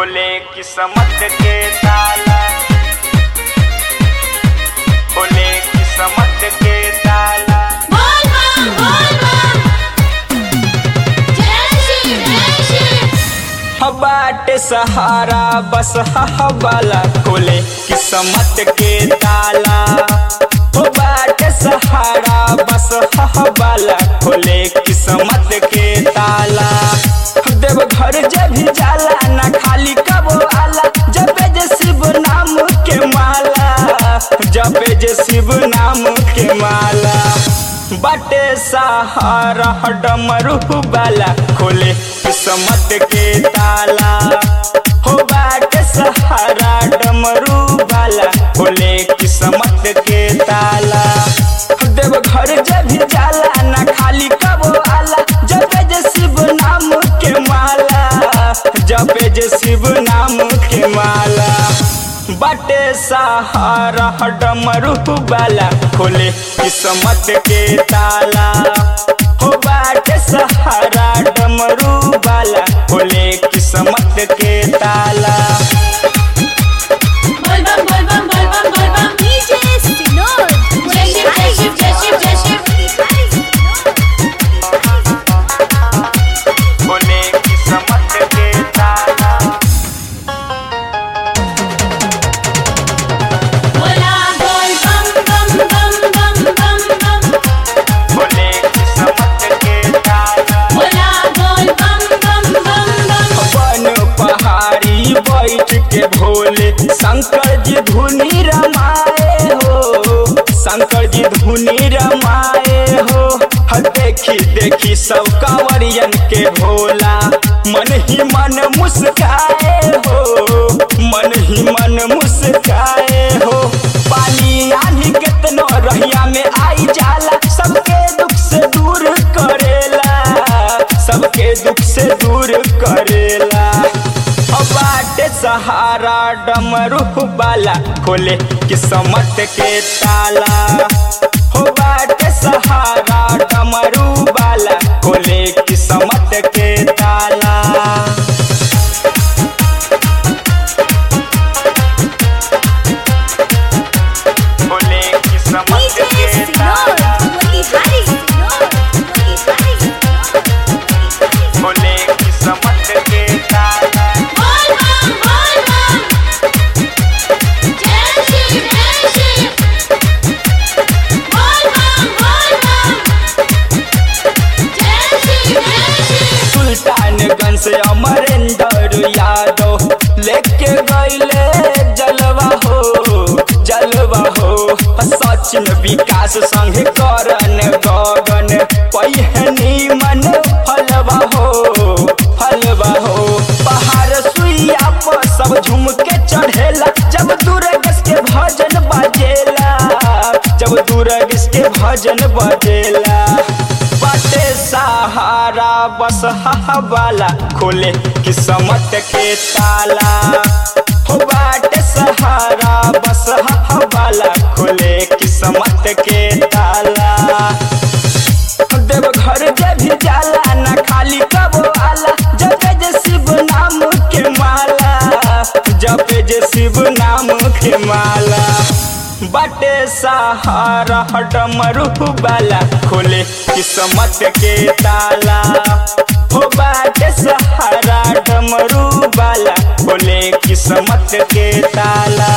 खोले किस्मत के ताला खोले किस्मत के ताला बोल बम बोल बम जय श्री जय श्री बाटे सहारा बस हवाला खोले किस्मत के ताला हो बाटे सहारा बस हवाला खोले किस्मत के ताला देव घर जब भी जाला ना खाली कबो आला जबे जे शिव नाम के माला जबे जे शिव नाम के माला बाटे सहारा डमरू बाला खोले किस्मत के ताला हो बाटे सहारा डमरू बाला खोले किस्मत के ताला देव घर जब भी जाला ना खाली कबो आला जबे जे शिव नाम के माला जबे जे शिव नाम के माला बाटे सहारा डमरू बाला खोले किस्मत के ताला हो बाटे सहारा डमरू बाला खोले किस्मत के ताला बोल बम बोल बम बोल बम बोल बम DJ Sinod. जय शिव जय शिव जय शिव जय शिव खोले किस्मत के ताला बोला बोल बम बम बम बम बम बम खोले किस्मत के ताला बोला बोल बम बम बम बम अपन पहाड़ी बैठ के भोले शंकर जी धुनी रमाए हो शंकर जी धुनी रमाए हो ह देखी देखी सब कांवरियन के भोला मन ही मन मुस्काए हो मन ही मन मुस्काए हो पानी आनी कितनो रहिया में आई जाला सबके दुख से दूर करेला सबके दुख से दूर करेला अब बाटे सहारा डमरू बाला खोले किस्मत के ताला हो बाटे सहारा डमरू बाला खोले किस्मत के ताला खोले किस्मत DJ के Sinod. ताला Mulihari Sinod. Mulihari Sinod. खोले किस्मत के ताला बोल बम बोल बम जय श्री जय श्री बोल बम बोल बम जय श्री जय श्री सुल्तानगंज से अमरेंद्र यादव लेके गईले जलवा हो जलवा हो सचिन विकास संग करन गगन पहिनी मन फलवा हो फलवा हो पहाड़ सुइया पर सब झूम के चढ़ेला जब दुर्गस के भजन बजेला जब दुर्गस के भजन बजेला बाटे सहारा बस हवाला खोले किस्मत के ताला हो बाटे सहारा बस हवाला खोले किस्मत के ताला देव घर जब भी जाला ना खाली कबो आला जबे जे शिव नाम के माला जबे जे शिव नाम के माला बाटे सहारा डमरू बाला खोले किस्मत के ताला हो बाटे सहारा डमरू बाला खोले किस्मत के ताला